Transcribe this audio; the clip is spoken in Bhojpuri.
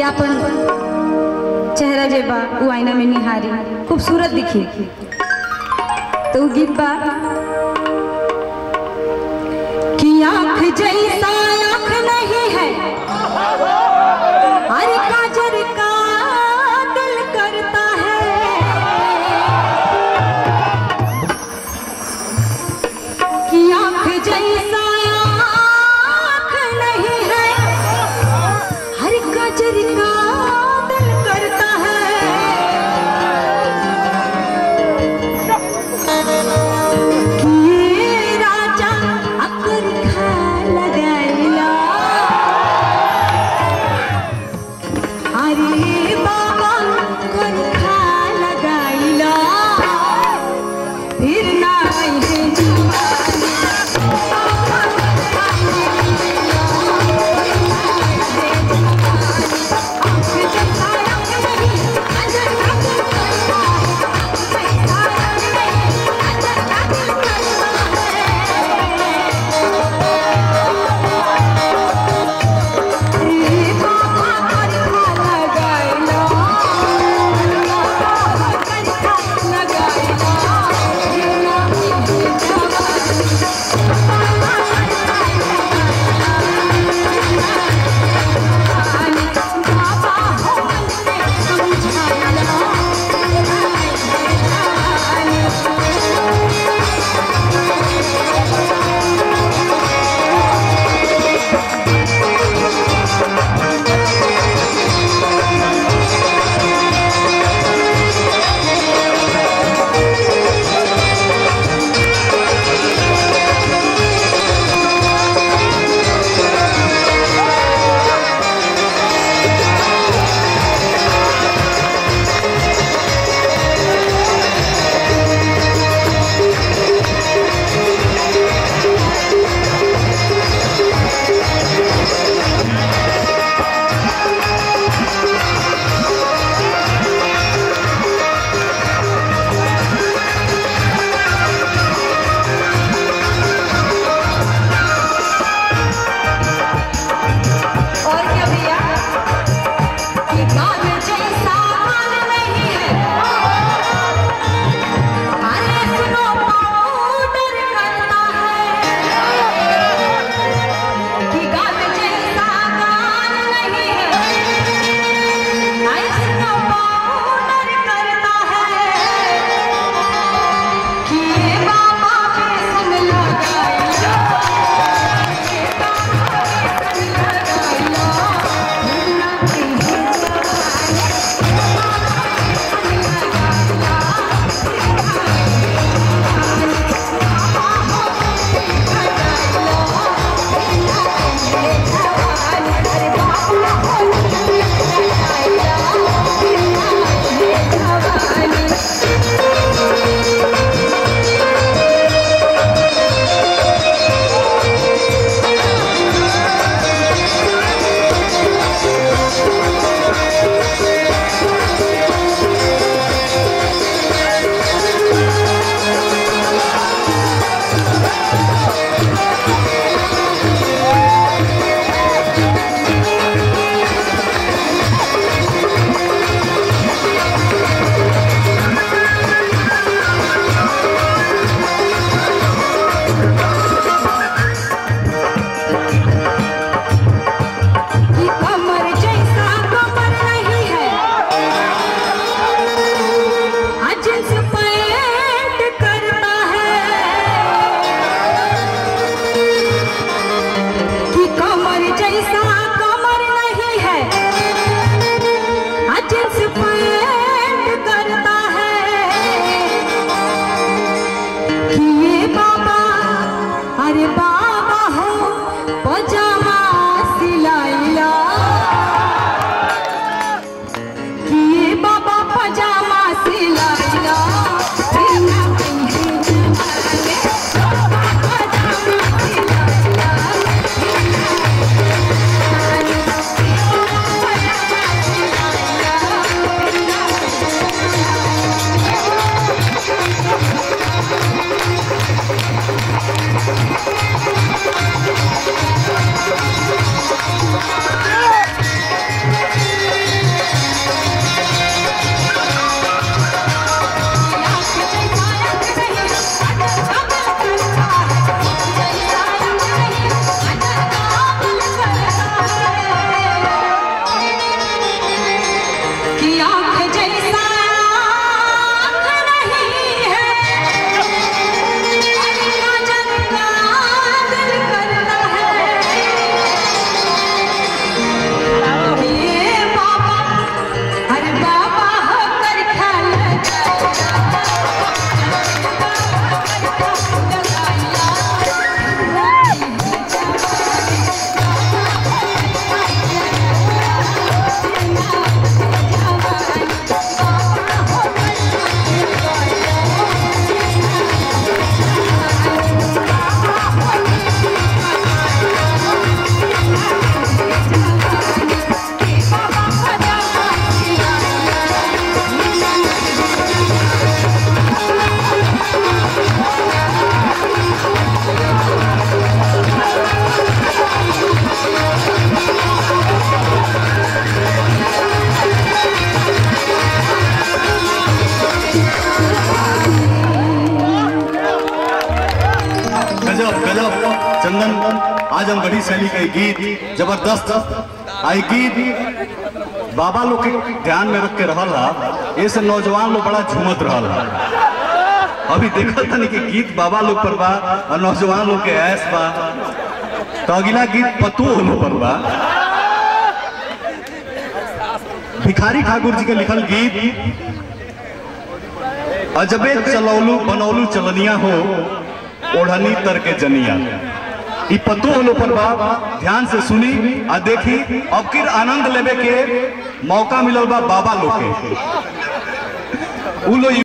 अपन चेहरा जे बा वो आईना में निहारी खूबसूरत दिखी तो वो गीत बा कि आंख जैसा आंख नहीं है अरे काजर का दिल करता है कि आंख जैसा आंख नहीं है हर काजर का दिल करता है कि ये राजा अकर खा लगाइला चंदन आजमगढ़ी शैली के गीत जबरदस्त आई गीत बाबा लोग के ध्यान में रख के रहल हा ये से नौजवान लोग बड़ा झूमत रहल हा अभी देखल तनी कि गीत बाबा लोग पर बा और नौजवान लोग के ऐस बा तो अगला गीत पतु होलो पर बा भिखारी ठाकुर जी के लिखल गीत अजबे चलौलू बनौलू चलनिया हो ओढ़नी तर के जनिया ई पतो होलो पर बा ध्यान से सुनी आ देखी अब किर आनंद लेवे के मौका मिलल बा बाबा लोग के उ लोग